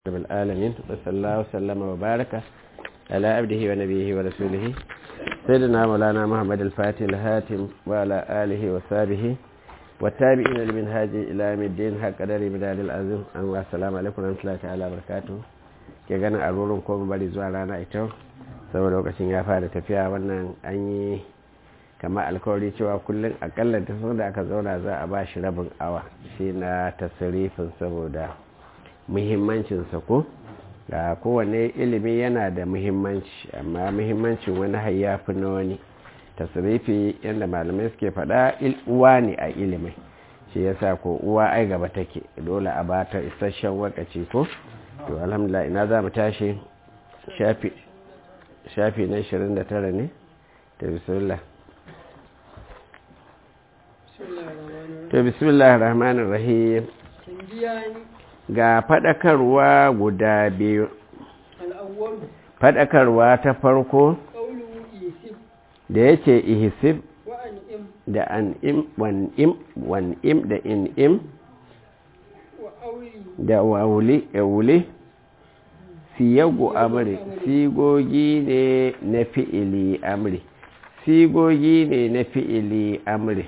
رب العالمين وصلى الله وسلم وبارك على عبده ونبيه ورسوله سيدنا مولانا محمد الفاتح الهاتم وعلى آله وصحبه والتابعين لمنهاج إلى يوم الدين حق قدر بدال العظيم السلام عليكم ورحمة الله تعالى وبركاته ke ganin a rurin ko bari zuwa rana ita saboda lokacin ya fara tafiya wannan an yi kama alkawari cewa kullum akalla ta da aka zauna za a ba shi rabin awa shi na tasirifin saboda muhimmancinsa ko ga kowane ilimi yana da muhimmanci amma muhimmancin wani hayyafi na wani tasirifi yadda malamai suke faɗa uwa ne a ilimai shi yasa ko uwa ai gaba take dole a bata isasshen wakaci ko to alhamdulillah ina za mu tashi shafi shafi na 29 ne ta bismillah to bismillah rahmanir rahim ga faɗakarwa guda biyu faɗakarwa ta farko da yake ihisib da an'im wan'im wan'im da in'im da wauli wuli siyagu amri sigogi ne na fi'ili amri sigogi ne na fi'ili amri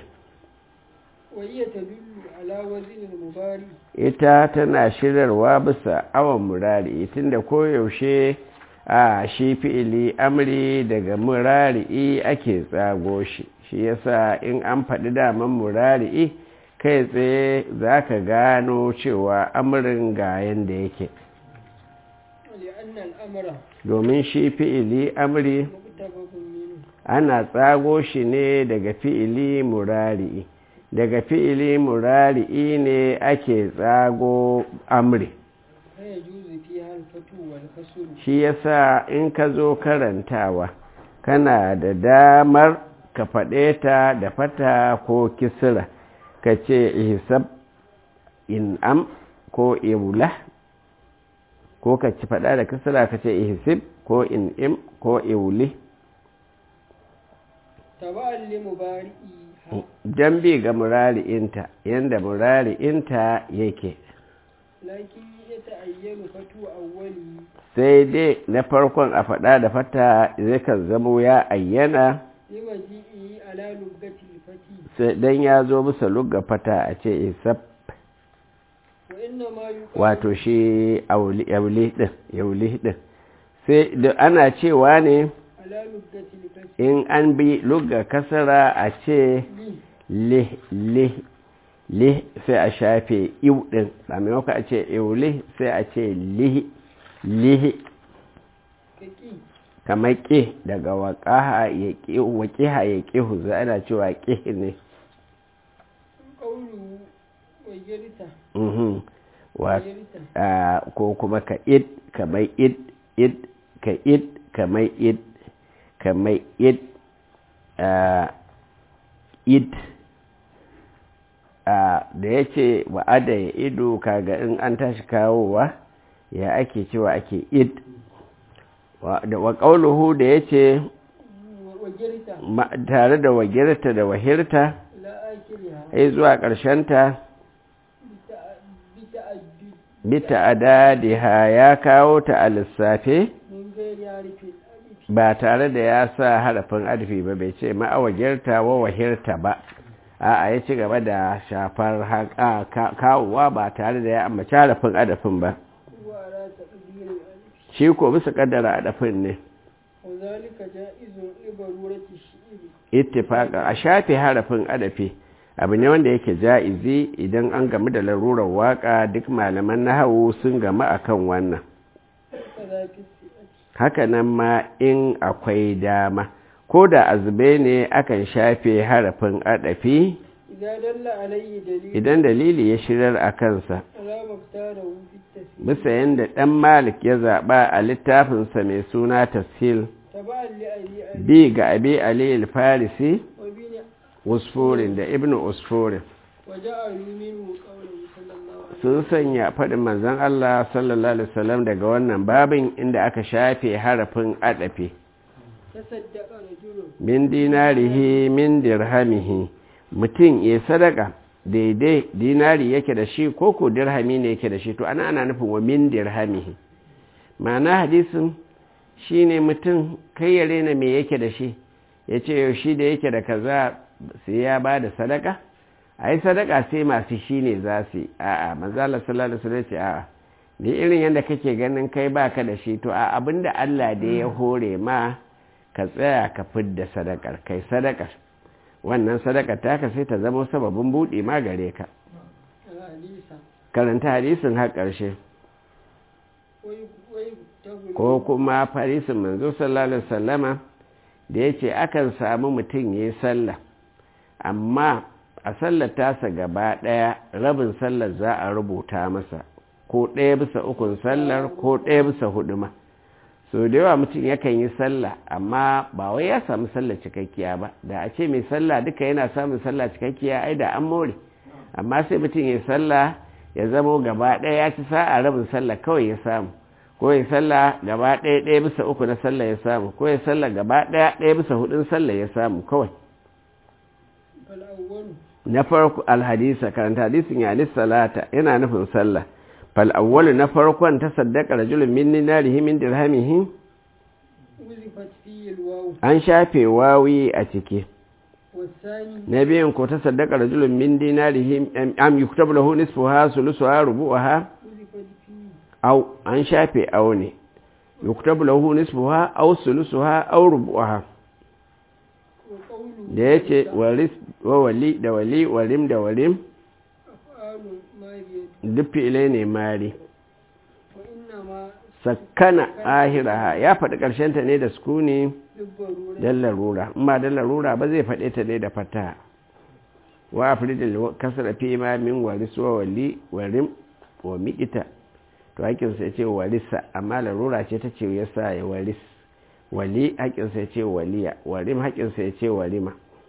ita tana shirarwa bisa awon murari tunda koyaushe a shi fi'ili amri daga murari ake tsago shi shi yasa in an faɗi daman murari kai tsaye za ka gano cewa amurin ga yadda yake domin shi fi'ili amri ana tsago shi ne daga fi'ili murari daga fi'ili murari ne ake tsago amri shi yasa in ka zo karantawa kana da damar ka faɗe ta da fata ko kisira ka ce ihsab in'am ko iwula ko ka ci faɗa da kisira ka ce ihsib ko in'im ko iwuli jambi ga murari'inta yadda murari'inta yake sai dai na farkon a faɗa da fata zai kan zamo ya ayyana don ya zo bisa lugga fata a ce isab wato shi yauli ɗin sai da ana cewa ne in an bi lugga kasara a ce lih lih lih sai a shafe iw ɗin a maimaka a ce iwli sai a ce lihi lihi kamar ƙi daga waƙiha ya ƙihu za ana cewa ƙi ne ko kuma ka id kamar id id ka id kamar id kamar id id da ya ce wa'ada ya ido kaga in an tashi kawowa ya ake cewa ake id wa ƙauluhu da ya ce tare da wagirta da wahirta ai zuwa ƙarshenta bita adadiha ya kawo ta a lissafe ba tare da ya sa harafin adfi ba bai ce ma'awagirta wa wahirta ba a ya ci gaba da shafar kawowa ba tare da ya ambaci harafin adafin ba shi ko bisa kaddara adafin ne ittifaka a shafe harafin adafi abu ne wanda yake ja'izi idan an gamu da larurar waka duk malaman nahawu sun gamu akan wannan hakanan ma in akwai dama ko da azube ne akan shafe harafin adafi idan dalili ya shirar a kansa bisa yadda ɗan malik ya zaɓa a littafinsa mai suna tafsil bi ga abi ali farisi usfurin da ibn usfurin sun sanya faɗin manzan Allah sallallahu Alaihi wasallam daga wannan babin inda aka shafe harafin adafi min dinarihi min dirhamihi mutum ya sadaka daidai dinari yake da shi ko ko dirhami ne yake da shi to ana ana nufin wa min dirhamihi ma'ana hadisin shine mutum kai ya rena me yake da shi ya ce yau shi da yake da kaza sai ya ba da sadaka a yi sadaka sai masu shi ne za su yi a'a manzala sallallahu alaihi ce a'a ni irin yadda kake ganin kai baka da shi to a abinda Allah da ya hore ma ka tsaya ka fidda sadakar kai sadakar wannan sadakar taka sai ta zama sababin buɗe ma gare ka karanta hadisin har ƙarshe ko kuma farisin manzo sallallahu alaihi wasallama da ya ce akan samu mutum ya yi sallah amma a sallar tasa gaba ɗaya rabin sallar za a rubuta masa ko ɗaya bisa ukun sallar ko ɗaya bisa hudu ma so da yawa mutum yakan yi sallah amma ba wai ya samu sallah cikakkiya ba da a ce mai sallah duka yana samun sallah cikakkiya ai da an more amma sai mutum ya sallah ya zamo gaba ɗaya ya ci sa'a rabin sallah kawai ya samu ko ya sallah gaba ɗaya ɗaya bisa uku na sallah ya samu ko ya sallah gaba ɗaya ɗaya bisa hudun sallah ya samu kawai na farko alhadisa karanta hadisin ya salata yana nufin sallah fal awwalu na farkon ta saddaka rajulun min dinarihi min dirhamihi an shafe wawi a ciki na biyun ko ta saddaka rajulun min dinarihi am yuktabu lahu nisfuha sulusuha rubu'aha aw an shafe aw ne yuktabu lahu nisfuha aw sulusuha aw rubu'aha da yace waris wa wali da wali warim da warim duk fi'ilai ne mari sakkana ahiraha ya faɗi ƙarshenta ne da sukuni don larura in ba don larura ba zai faɗe ta ne da fata wa afridil kasar fi ma min waris wa wali warim wa miƙita to haƙinsa ya ce warisa amma larura ce ta ce ya sa ya waris wali haƙinsa ya ce waliya warim haƙinsa ya ce warima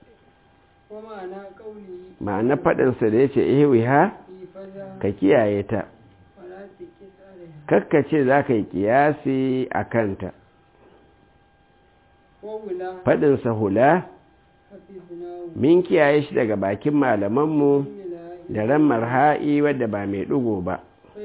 ma'ana faɗinsa da ya ce ihiwi ha ka kiyaye ta kakkace za ka yi kiyasi a kanta faɗinsa hula min kiyaye shi daga bakin malamanmu da ran marha'i wadda ba mai ɗugo ba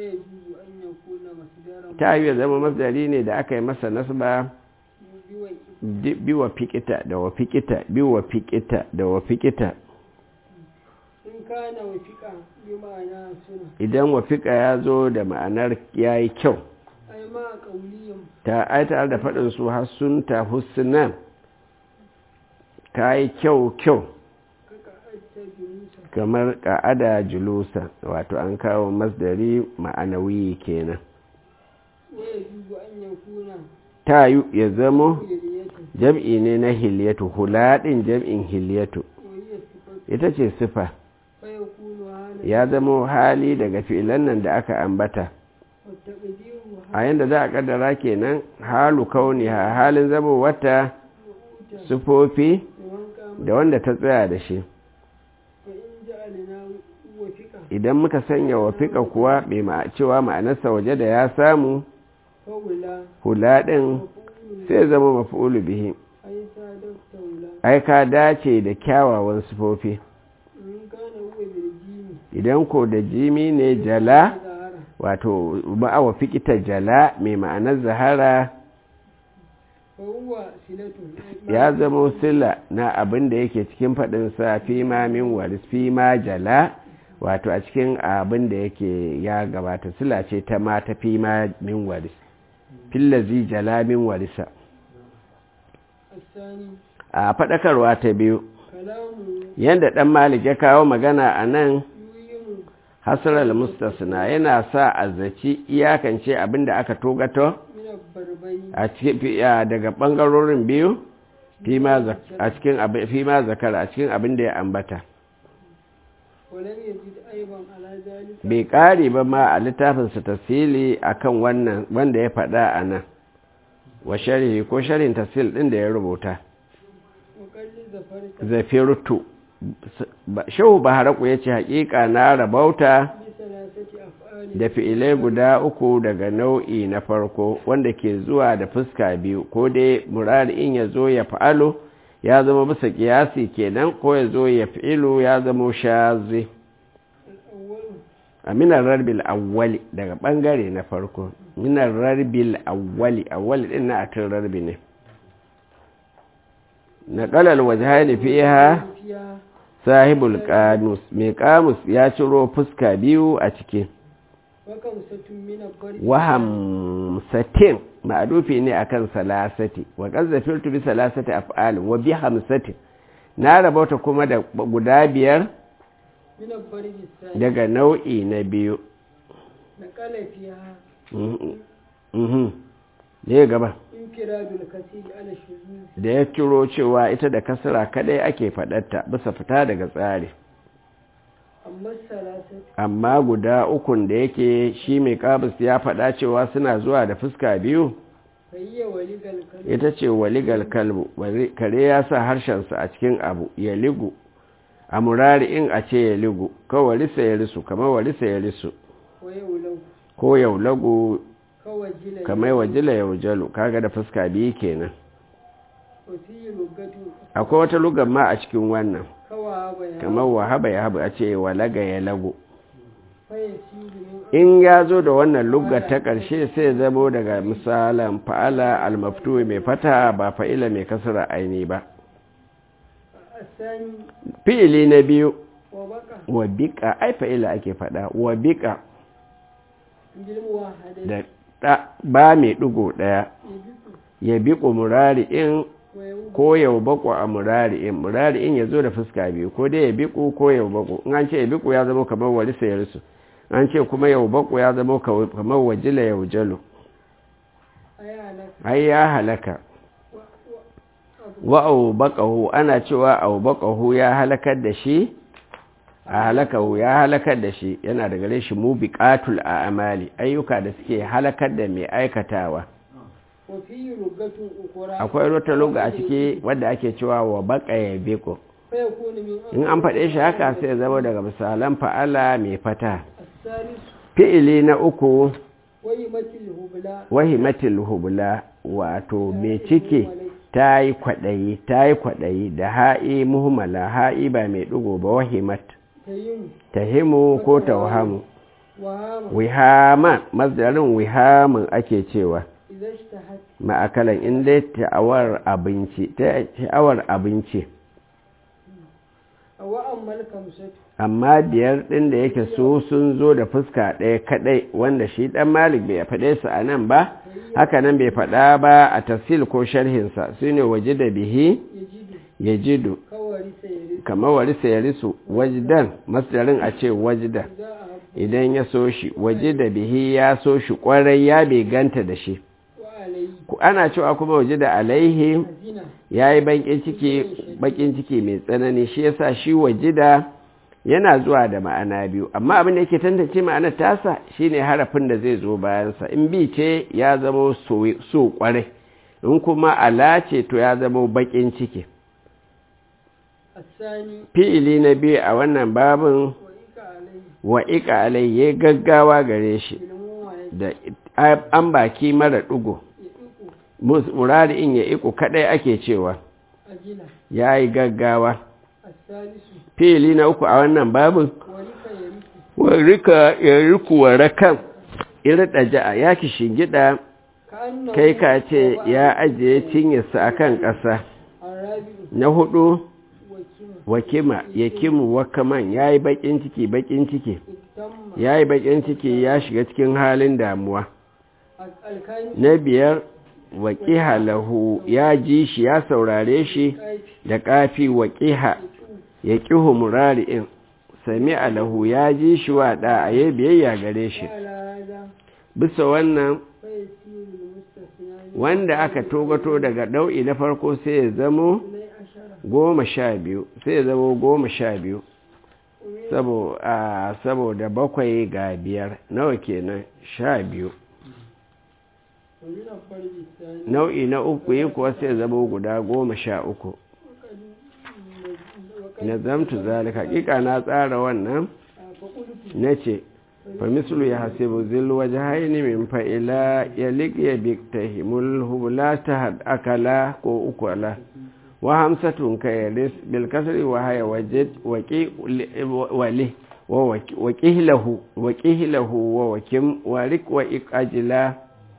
ta yi zama masdari ne da aka yi masa nasba biwa fikita da wa fikita biwa fikita da wa fikita idan wafika ya zo da ma'anar ya yi kyau ta aita da faɗin su hassun ta hussunan ka yi kyau kyau kamar ka'ada julusa wato an kawo masdari ma'anawi kenan ta yi ya zamo jam'i ne na hiliyatu hulaɗin jam'in hiliyatu ita ce sifa ya zama hali daga fi'ilan nan da aka ambata a yadda za a kaddara kenan halu kauni ha halin zama wata sufofi da wanda ta tsaya da shi idan muka sanya wafika kuwa mai cewa ma'anarsa waje da ya samu hula ɗin sai zama mafi'ulu bihi ai ka dace da kyawawan sufofi idan ko da jimi ne jala wato ma'awa fikita jala mai ma'anar zahara ya zama sila na abin da yake cikin faɗinsa fi ma min waris fi ma jala wato a cikin abin da yake ya gabata sila ce ta ma ta fi ma min waris fillazi jala min warisa a faɗakarwa ta biyu yadda ɗan malik ya kawo magana a nan hasarar mustasna yana sa a zaci iyakance abin da aka togato a daga ɓangarorin biyu a cikin fima zakara a cikin abin da ya ambata bai ƙari ba ma a littafinsa tafsili a kan wannan wanda ya faɗa a nan wa shari'i ko shari'in tafsil ɗin da ya rubuta zafirtu shehu baharaku ya ce haƙiƙa na rabauta da fi'ilai guda uku daga nau'i na farko wanda ke zuwa da fuska biyu ko dai murari in ya zo ya fa'alo ya zama bisa ƙiyasi kenan ko ya zo ya fi'ilu ya zama shazi a minar rarbil awwali daga bangare na farko minar rarbil awwali awwali din na atin rarbi ne na kalal wajhani fiha fiya sahibul qamus mai qamus ya ciro fuska biyu a ciki wakan satun mina bari waham satin ma'adufi ne akan salasati wa qazzafirtu bi salasati af'al wa bi hamsati na rabauta kuma da guda biyar mina bari bisani daga nau'i na biyu na kala fiya Mhm. Mhm. ne gaba in kira bil kasiri ala shuzuz da ya ciro cewa ita da kasara kadai ake faɗarta bisa fita daga tsari amma salasat amma guda ukun da yake shi mai kabis ya faɗa cewa suna zuwa da fuska biyu fayya wali galkal ita ce waligal kalbu wali- kare ya sa harshensa a cikin abu ya ligu a murari in a ce ya ligu ko walisa ya risu kamar walisa ya risu wa yaulau ko yaulagu kawai jila kamar wajila yaujalu kaga da fuska biyu kenan wa fi rugatu akwai wata lugar ma a cikin wannan kawa baya kamar wahaba ya habu a ce walaga ya lagu faya siru min in ya zo da wannan lugar ta ƙarshe sai zamo daga misalan fa'ala almaftu mai fata ba fa'ila mai kasara aini ba asani fi'ili na biyu wa baka wa bika ai fa'ila ake faɗa wa bika gilmuwa hadai da ɗa ba mai ɗigo ɗaya ibiku ya biƙo murari in wa yau ko yau bako a murari in murari in ya zo da fuska biyu ko dai ya biƙo ko yau bako in an ce ya biƙo ya zama kamar wali sayarsu an ce kuma yau bako ya zama kaw- kamar wajila yau jalo ayana ai ya halaka wa wa abu wa au baqahu ana cewa au baqahu ya halakar da shi a halakahu ya halakar da shi yana da gare shi mubiqatul a'mali ayyuka da suke halakar da mai aikatawa wa fi rugatu ukura akwai wata loga a ciki wadda ake cewa wa baqa ya biqo faya kuni min in an faɗe shi haka sai ya zama daga misalan fa'ala mai fata asalis fi'ili na uku wa yimatil hubla wahimatil hubla wato mai ciki ta yi kwaɗayi ta yi kwaɗayi da ha'i muhimmala ha'i ba mai ɗigo ba wahimat tayin tahimu ko tawhamu wa hama wihama masdarin wihamin ake cewa idan ishtahat ma'akalan inda ta'awar abinci ta'awar abinci wa ammal kamsatu amma biyar ɗin da yake su sun zo da fuska ɗaya kaɗai wanda shi ɗan malik bai faɗe su a nan ba haka nan bai faɗa ba a tafsil ko sharhinsa su ne waje da bihi yajidu ya jidu kawari sayari kamar warisa ya risu wajidan masdarin a ce wajidan za a habu idan ya so shi waje da bihi ya so shi kwarai ya bai ganta da shi wa alayhi Ku- ana cewa kuma waje da alaihi hazina ya yi bakin ciki bakin ciki mai tsanani shi yasa shi waje da yana zuwa da ma'ana biyu amma abin da yake tantance ma'anar tasa shine harafin da zai zo bayansa in bi ce ya zama so so kwarai in kuma ala ce to ya zama bakin ciki asani fi'ili na biyu a wannan babin wa ika alayhi wa ika alai ya gaggawa gare shi ilmu wa ya da an baki mara ɗugo iku murari in ya iku kaɗai ake cewa ajila ya yi gaggawa asalisu fili na uku a wannan babin wa rika yariku warika ya riku warakan irɗa ja'a ya ki shingida ka annahu kai ka ce ya ajiye cinyarsa a kan ƙasa arabi'u na hudu wa kima wakima ya kimu wakaman ya yi baƙin ciki baƙin ciki ittamma ya yi baƙin ciki ya shiga cikin halin damuwa alkani na biyar waƙiha lahu ya ji shi ya saurare shi kaifi da ƙafi waƙiha ya ƙihu murari'in sami alahu ya ji shi wa ɗa a yi biyayya gare shi ala hada bisa wannan fa yasiru almustasna wanda aka togato daga ɗau'i na farko sai ya zamo ilai ashara goma sha biyu sai ya zamo goma sha biyu sabo- a, saboda bakwai ga biyar nawa kenan sha biyu ومن الفرد الثاني nau'i na uku yi kuwa sai ya zamo guda goma sha uku وقد nazamtu zalika hakika na tsara wannan فقلت nace fa mislu ya hasibu zil wajhaini min fa ila yalik ya biktahimul hubla tahad akala ko ukala wa hamsatun kayalis bil kasri wa haya wajid waqi wali wa ƙihlahu wa ƙihlahu wa wakim wa rik wa iqajila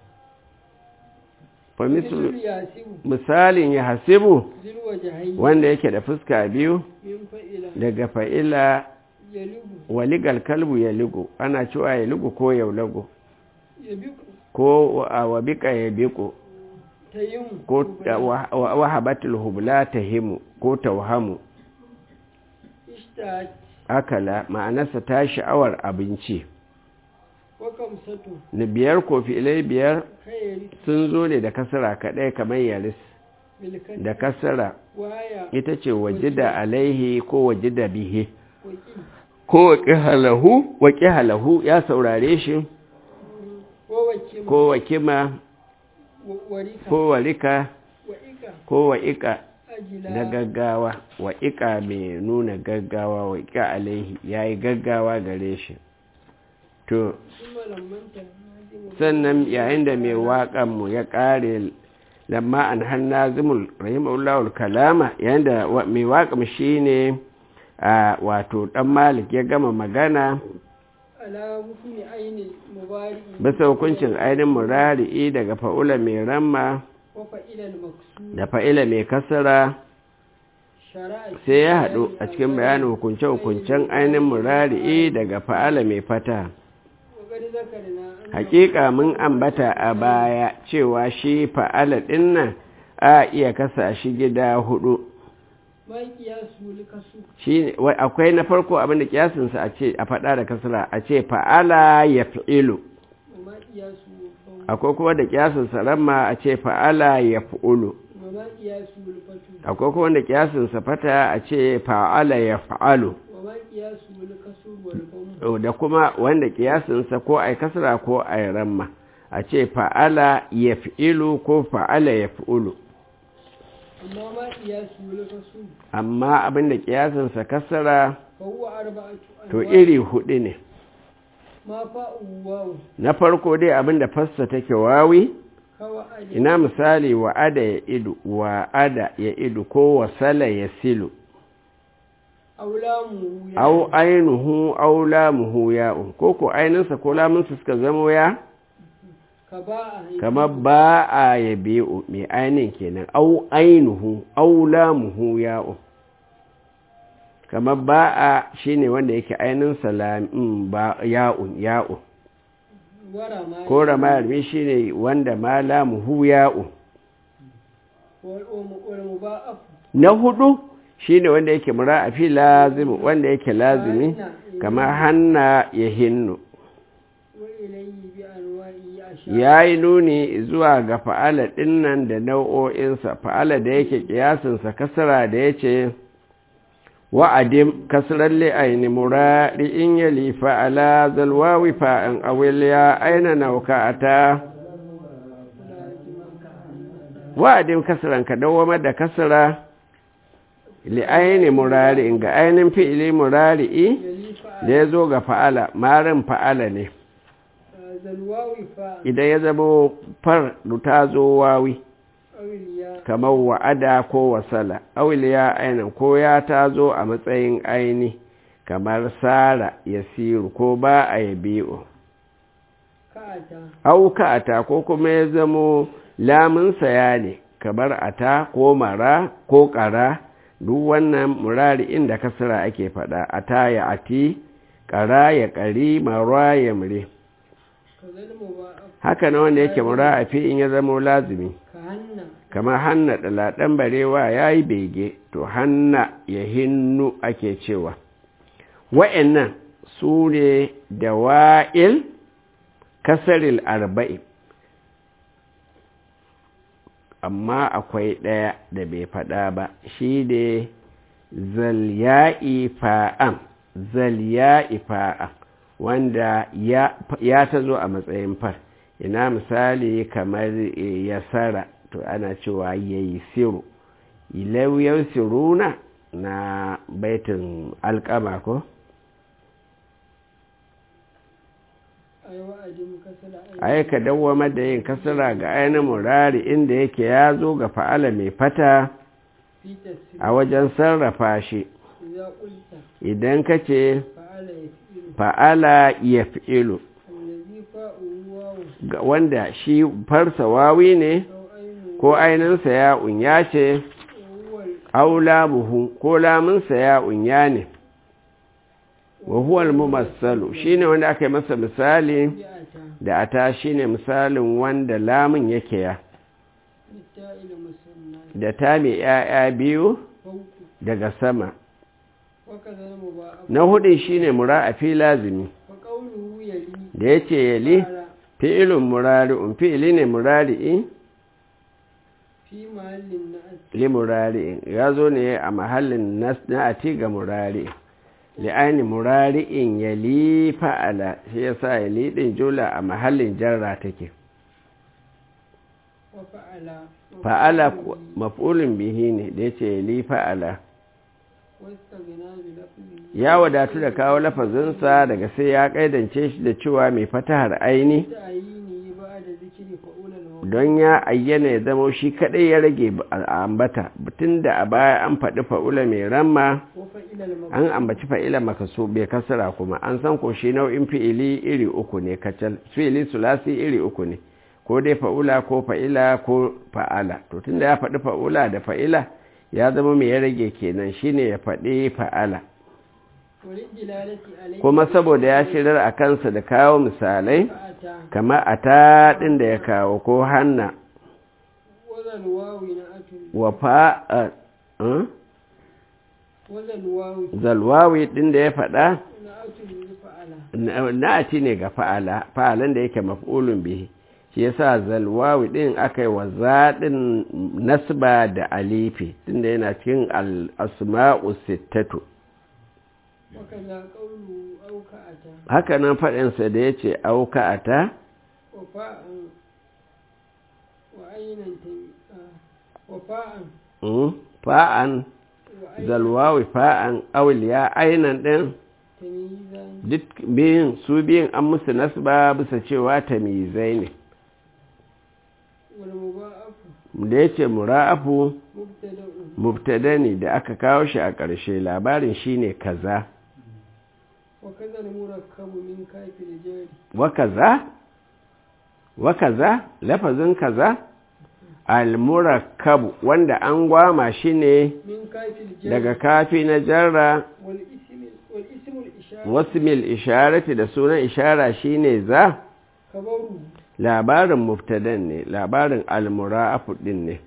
fa mislu مثل ياسب misalin ya hasibu ذي الوجهين wanda yake da fuska biyu من فإلى daga fa'ila يلب waligal kalbu ya ligo ana cewa ya ligo ko ya lago يبق ko a wabika ya biko تيم ko ta- wa- wa- wahabatul hubla ta himu ko tauhamu اشتهت akala ma'anarsa ta sha'awar abinci وكمسة na biyar ko filai biyar خير sun zo ne da kasara kaɗai kamar yaris بالكسر da kasara وهي ita ce wajida alaihi ko wajida bihi وكي ko waƙi halahu waƙi halahu ya saurare shi ووكيم ko wakima وريكا ko warika وإيكا ko wa'ika أجلا na gaggawa wa'ika mai nuna gaggawa wa'ika alaihi ya yi gaggawa gare shi to ثم لما انت sannan yayin da mai waƙanmu ya ƙare lamma an hanna zimul rahimahullahul kalama yayin da wa- mai waƙam shi ne a wato ɗan malik ya gama magana على حكم عين المبارئ bisa hukuncin ainihin murari'i daga fa'ula mai ramma وفإلى المقصود da fa'ila mai kasara شرع sai ya haɗu a cikin bayanin hukunce-hukuncen ainihin murari'i daga fa'ala mai fata وقد ذكرنا أن hakika mun ambata a baya cewa shi fa'ala ɗin nan a iya kasa shi gida hudu ما قياسه لكسو shi akwai na farko abinda kiyasinsa a ce a faɗa da kasara a ce fa'ala ya fi'ilu وما قياسه فوق akwai kuma da kiyasinsa ramma a ce fa'ala ya fi'ulu وما قياسه الفتو akwai kuma da kiyasinsa fata a ce fa'ala ya fa'alu وما قياسه الكسر والضم da kuma wanda kiyasinsa ko ai kasra ko ai ramma a ce fa'ala ya fi'ilu ko fa'ala ya fi'ulu أما ما قياسه الكسر amma abinda kiyasinsa kasara فهو أربعة to أنواع iri hudu ne ما فاء واو na farko dai abinda fassa take wawi كوأد ina misali wa'ada ya idu wa'ada ya idu ko wasala ya silu أو لامه يا au ainihu au lamuhu ya'un ko ko aininsa ko lamunsa suka zamo ya كباء kamar ba a ya biyu mai ainin kenan au ainihu au lamuhu ya'un kamar ba a shine wanda yake ainihinsa lamin ba ya'un ya'un ورمى ko ramayarmi shine wanda ma lamuhu ya'un والأم- والمضاعف na hudu shine wanda yake mura'afi lazimi wanda yake lazimi kamar hanna ya hinnu وإليه بأنواعه أشار ya yi nuni zuwa ga fa'ala ɗinnan da nau'o'insa fa'ala da yake ƙiyasinsa kasara da ya ce wa'adim kasarar li'aini murari in yali fa'ala zalwawi fa'in awil ya aina nauka a ta wa'adim kasaran ka dawamar da kasara li'aini murari in ga ainihin fi'ili murari'i يلي فعل da ya zo ga fa'ala marin fa'ala ne ذا الواو فاء idan ya zama far ta zo wawi أو الياء kamar wa'ada ko wasala auliya ainihin ko ya ta zo a matsayin aini kamar sara ya siru ko ba a ya biyu كأتى auka ata ko kuma ya zamo lamunsa ya ne kamar ata ko mara ko ƙara duk wannan murari inda kasara ake faɗa ata ya ati ƙara ya ƙari mara ya mure كذا المضاعف haka na wanda yake mura a fi in ya zamo lazimi كهن kamar hanna ɗalaɗen barewa ya yi bege to hanna ya hinnu ake cewa wa'annan su ne da wa'il kasaril arba'i amma akwai ɗaya da bai faɗa ba shi ne zalya'i fa'am zalya'i fa'am wanda ya, ya ta zo a matsayin far ina misali kamar eh, yasara to ana cewa yayi siru ilauyar siruna na baitin alkama ko أيوة أدم كسل ai ka dawwamar da yin kasara ga ainihin murari inda yake ya zo ga fa'ala mai fata في تسريع a wajen sarrafa shi إذا قلت idan ka ce فعل fa'ala ya fi'ilu fa'ala ya fi'ilu allazi fa'u wawu ga wanda shi farsa wawi ne au ainu ko ainihinsa ya unya ce huwal aula buhu ko lamunsa ya unya ne wa huwal mumassalu shine wanda aka yi masa misali bi'ata da ata shine misalin wanda lamun yake ya litta'il musanna da ta mai ‘ya'ya biyu fawqu daga sama wa kadhal muba'af na hudun shine mura'afi lazimi fa qawluhu yali da ya ce yali fa'ala fi'ilun murari'un fi'ili ne murari'i fi mahallin na'at li murari'in ya zo ne a mahallin nas- na'ati ga murari li'ani murari'in yali fa'ala shi yasa yali din jula a mahallin jarra take wa fa'ala fa'ala ku- maf'ulun bihi ne da ya ce yali fa'ala wastaghna bi lafzi ya wadatu da kawo lafazinsa daga sai ya kaidance shi da cewa mai fatahar aini ta'yini ba'da zikri fa'ulan wa don ya ayyana ya zama shi kadai ya rage a ambata tun da a baya an faɗi fa'ula mai ramma wa fa'ila al an ambaci fa'ila makaso bai kasara kuma an san ko shi nau'in fi'ili iri uku ne kacal fi'ili sulasi iri uku ne ko dai fa'ula ko fa'ila ko fa'ala to tun da ya faɗi fa'ula da fa'ila ya zama mai ya rage kenan shine ya faɗi fa'ala walin jilalati alayhi kuma saboda ya shirar a kansa da kawo misalai fa'ata kama a taɗin da ya kawo ko hanna wazal wawi na'atul wa fa'a eh? wazal wawi zalwawi ɗin da ya faɗa na'atul li fa'ala na- na'ati ne ga fa'ala fa'alan da yake maf'ulun bihi shi yasa zalwawi ɗin aka yi wa zaɗin nasba da alifi tunda yana cikin al-asma'u sittatu wa kaza qawlu aw ka'ata haka nan faɗinsa da ya ce auka'ata wa fa'an wa aynan ta wa fa'an mm, fa'an wa aynan zalwawi fa'an auliya ainan ɗin tamyizan duk biyun su biyun an musu nasba bisa cewa tamizai ne wal muba'af da ya ce mura'afu mubtada'un mubtada ne da aka kawo shi a ƙarshe labarin shine kaza wa kaza al murakkabu min kafil jari wa kaza wa kaza lafazin kaza al-murakkabu wanda an gwama shi ne min kafil jari daga kafi na jarra wal ism wal ism al ishara wasmil isharati da sunan ishara shine za kabaru labarin mubtadan ne labarin al-mura'afu din ne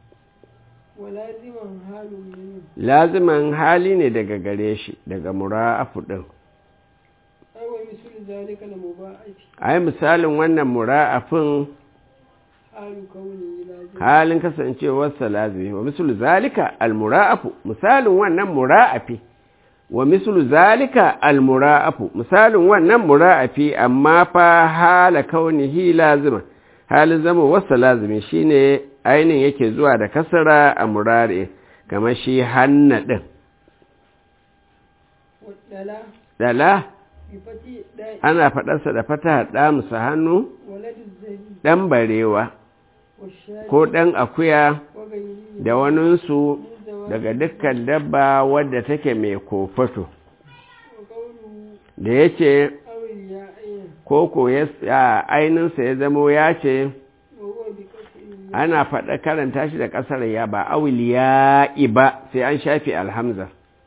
wa laziman halun min laziman hali ne daga gare shi daga mura'afu din ay wa misl zalika al muba'af ai misalin wannan mura'afin halu kauni lazim halin kasancewarsa lazimi wa mislu zalika almura'afu misalin wannan mura'afi wa mislu zalika almura'afu misalin wannan mura'afi amma fa hala kaunihi lazima halin zama wasa lazimi shine ainin yake zuwa da kasara a murari kamar shi hanna din wa dala dala bi fati da'i ana faɗarsa da fata da musu hannu waladu zabi ɗan barewa wa shari ko ɗan akuya wa gayyi da waninsu min zawab daga dukkan dabba wadda take mai kofato wa qawlu da ya ce awil ya ayna koko ya ainihinsa ya zamo ya ce wa huwa bi qat'i ana faɗa karanta shi da ƙasar ya ba awil ya ba sai an shafi alhamza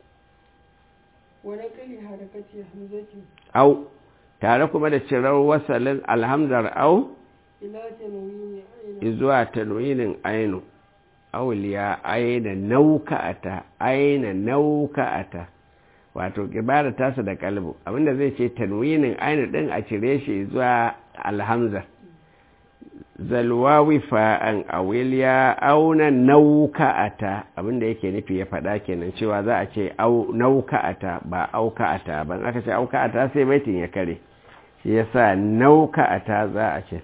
wa naqli harakati hamzati au tare kuma da cirar wasalin alhamzar au ila tanwini ayna zuwa tanwinin ainu awil ya aina nauka'ata aina nauka'ata wato kibara tasa da kalbu abinda zai ce tanwinin ainu din a cire shi zuwa alhamza zalwawi fa'an awil ya auna nauka'ata abinda yake nufi ya faɗa kenan cewa za a ce au nauka'ata ba auka'ata ban aka ce auka'ata sai baitin ya kare shi yasa nauka'ata za a ce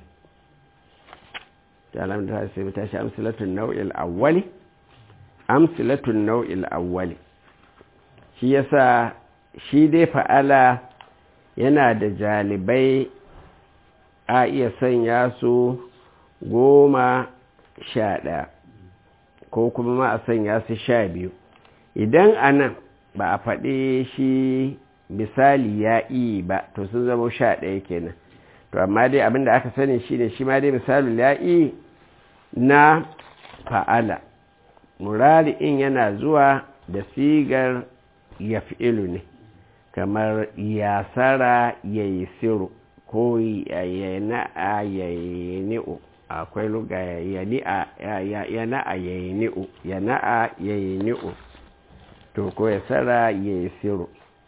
تعلم ده سيبتاش أمثلة النوع الأولي أمثلة النوع الأولي shi yasa shi dai fa'ala yana da jalibai a iya sanya su goma sha ɗaya ko kuma ma a sanya su sha biyu idan a nan ba a faɗi shi misali ya iya ba to sun zama sha ɗaya kenan to amma dai abinda aka sani shi ne shi ma dai misalin ya iya na fa'ala murari in yana zuwa da sigar ya fi'ilu ne kamar yasara ya yi siru ko yana'a ya yi ni'u akwai luga yana'a ya yi ni'u yana'a ya yi ni'u to ko yasara ya yi siru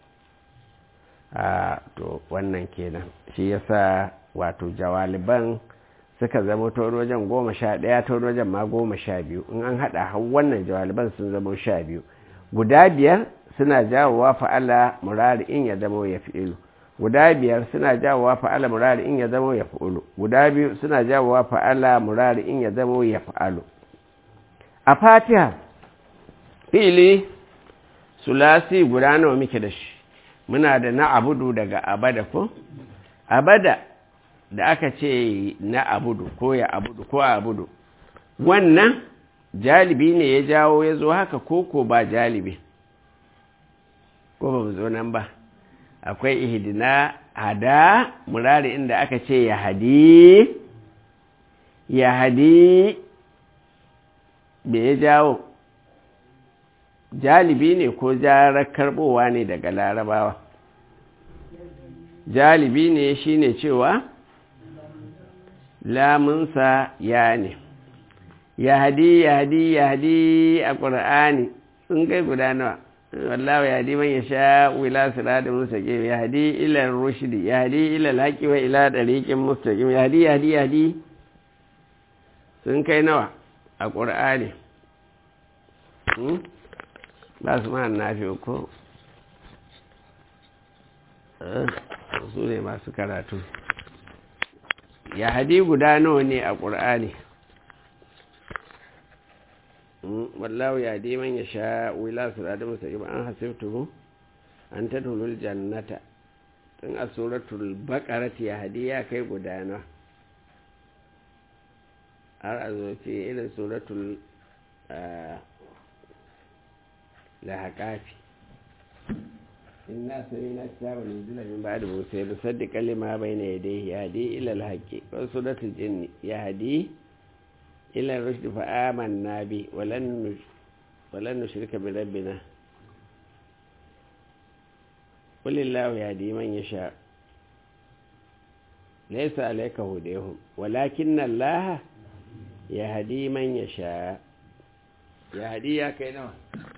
a to wannan kenan shi yasa wato jawaliban suka zama ta wajen goma sha ɗaya ta wajen ma goma sha biyu in an haɗa har wannan jawaliban sun zama sha biyu guda biyar suna jawowa fa'ala murari in ya zama ya fi'ilu guda biyar suna jawowa fa'ala murari in ya zama ya fi'ilu guda biyu suna jawowa fa'ala murari in ya zama ya fi'alu a fatiha fi'ili sulasi guda nawa muke da shi muna da na abudu daga abada ko abada da aka ce na abudu ko ya abudu ko abudu wannan jalibi ne ya jawo ya zo haka ko ko ba jalibi ko ba mu zo nan ba akwai ihidina hada murari inda aka ce ya hadi ya hadi me ya jawo jalibi ne ko jarar karbowa ne daga larabawa jalibi ne shine cewa lamunsa ya ne ya hadi ya hadi ya hadi a ƙura'ani sun kai guda nawa wallahu ya hadi man ya sha wila siradin mustaqim ya hadi ila rushdi ya hadi ila alhaqi wa ila dariqin mustaqim ya hadi ya hadi ya hadi sun kai nawa a ƙura'ani ba su ma nafi ko su ne masu karatu ya hadi guda nawa ne a ƙur'ani wallahu ya hadi man ya sha wila su da musa iba an hasibtu an ta tulul jannata tun a suratul baƙarati ya hadi ya kai guda nawa har a zo ce irin suratul lahaƙafi inna sami'na kitaban nuzila min ba'di musa yusaddiqu lima bayna yadayhi yahdi ila al-haqqi wa suratul jinni yahdi ila ar-rushd fa amanna bi wa lan wa lan nushrika bi rabbina qul illahu yahdi man yasha laysa alayka hudayhum walakinna allaha yahdi man yasha yahdi ya kai nawa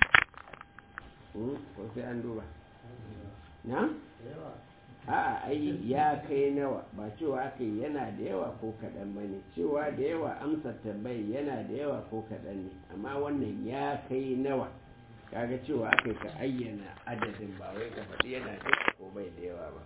ko sai an duba na? a ai ya kai nawa ba cewa aka yana da yawa ko kaɗan ba ne cewa da yawa amsar tambayi yana da yawa ko kaɗan ne amma wannan ya kai nawa kaga cewa aka ka ayyana adadin ba wai ka faɗi yana da yawa ko bai da yawa ba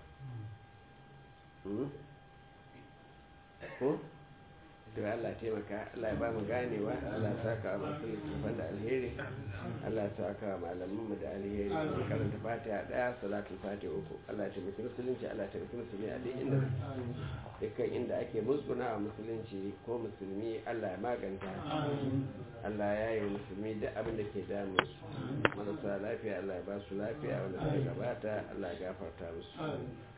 ko? to Allah taimaka Allah ya ba mu ganewa Allah ya saka wa masu littafan da alheri Allah ya saka wa malamanmu da alheri mu karanta fatiha daya salatul fatiha uku Allah ya taimaki musulunci Allah ya taimaki musulmi a duk inda dukkan inda ake musguna wa musulunci ko musulmi Allah ya maganta Allah ya yi musulmi duk abin da ke damu su marasa lafiya Allah ya ba su lafiya wanda suka gabata Allah ya gafarta musu